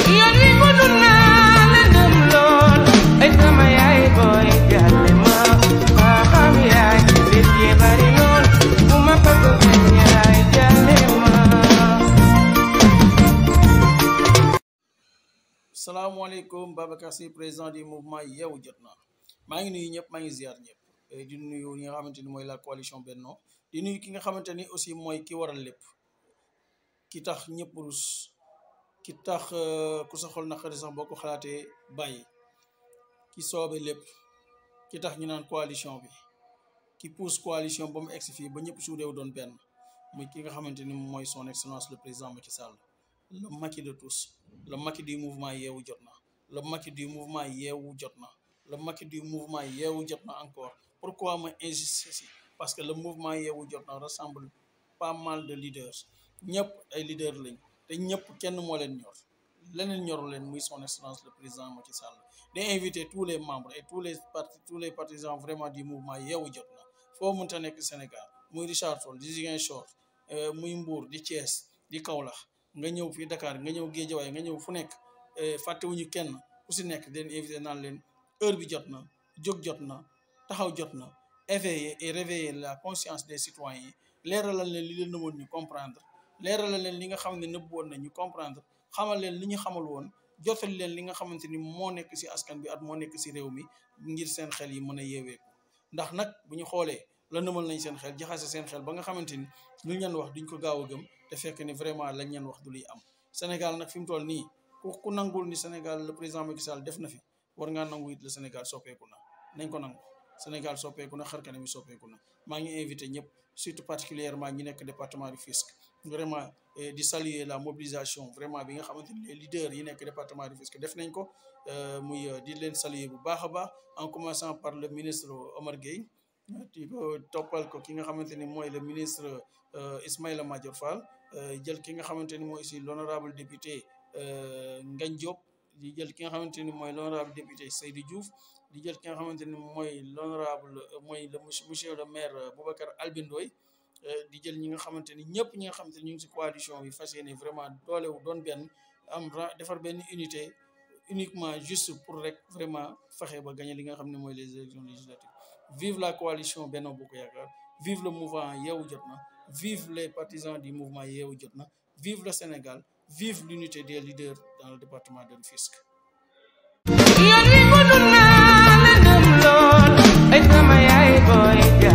yoon wi gudd naa la dem lool ay sama yaay booy jàlle ma maa xam yaay bés yi bari lool bu ma bëgg benn yaay jàlle ma salaamaaleykum Babacar Sy président du mouvement yeewu jot na maa ngi nuyu ñëpp maa ngi ziar ñëpp di nuyu ñi nga xamante ni mooy la coalition Benno di nuyu ki nga xamante ni aussi mooy ki waral lépp ki tax ñëpp rus ki tax ku sa xol naqari sax boo ko xalaatee bàyyi ki soobe lépp ki tax ñu naan coalition bi ki pousse coalition ba mu egsi fii ba ñëpp suudeew doon benn muy ki nga xamante ni mooy son excellence le président Macky Sall le Macky de tous le Macky du mouvement yeewu jot na le Macky du mouvement yeewu jot na le Macky du mouvement yeewu jot na encore pourquoi ma insister si parce que le mouvement yeewu jot na rassemble pas mal de leaders ñëpp ay leaders lañ te ñëpp kenn moo leen ñor leneen ñoru leen muy son excellence le président Macky Sall di inviter tous les membres et tous les partis tous les partisans vraiment du mouvement yeewu jot na foo mënta nekk Sénégal muy Richard Toll di Ziguinchor muy Mbour di Thiès di Kaolack nga ñëw fii Dakar nga ñëw Guédiawaye nga ñëw fu nekk fàttewuñu kenn ku si nekk den invité naan leen heure bi jot na jóg jot na taxaw jot na éveiller et réveiller la conscience des citoyens yi leeralal leen li leen nëbboon ñu comprendre leeralal leen li nga xam ne nëbb woon na ñu comprendre xamal leen li ñu xamal woon jotal leen li nga xamante ni moo nekk si askan bi at moo nekk si réew mi ngir seen xel yi mën a yeeweeku ndax nag bu ñu xoolee la nëmal nañ seen xel jaxase seen xel ba nga xamante ni lu ñu leen wax duñ ko gaaw a gëm te fekk ni vraiment lañ leen wax du luy am Sénégal nag fi mu toll nii ku ku nangul ni Sénégal le président Macky Sall def na fi war ngaa nangu it le Sénégal soppeeku na nañ ko nangu Sénégal soppeeku na xar kanam yi soppeeku na maa ngi invité ñëpp surtout particulièrement ñi nekk département du Rufisque vraiment di saluer la mobilisation vraiment bi nga xamante ni les leaders yi nekk département du Rufisque def nañ ko muy di leen saluer bu baax a baax en commençant par le ministre Omar Gueye di ko toppal ko ki nga xamante ni mooy le ministre Ismaïla Madior Fall jël ki nga xamante ni mooy aussi l'honorable député Ngagne Diop di jël ki nga xamante ni mooy l'honorable député Seydou Diouf di jël ki nga xamante ni mooy l'honorable mooy le monsieur le maire Boubacar Albin Ndoye di jël ñi nga xamante ni ñëpp ñi nga xamante ni ñu ngi si coalition bi fas yéene vraiment doolewu doon benn am defar benn unité uniquement juste pour rek vraiment fexe ba gagner li nga xam ne mooy les élections législatives vive la coalition Benno Bokk Yaakaar vive le mouvement yeewu jot na vive les partisans du mouvement yeewu jot na vive le Sénégal vive l'unité des leaders dans le département de Rufisque yoon wi gudd naa la dem lool ay sama yaay booy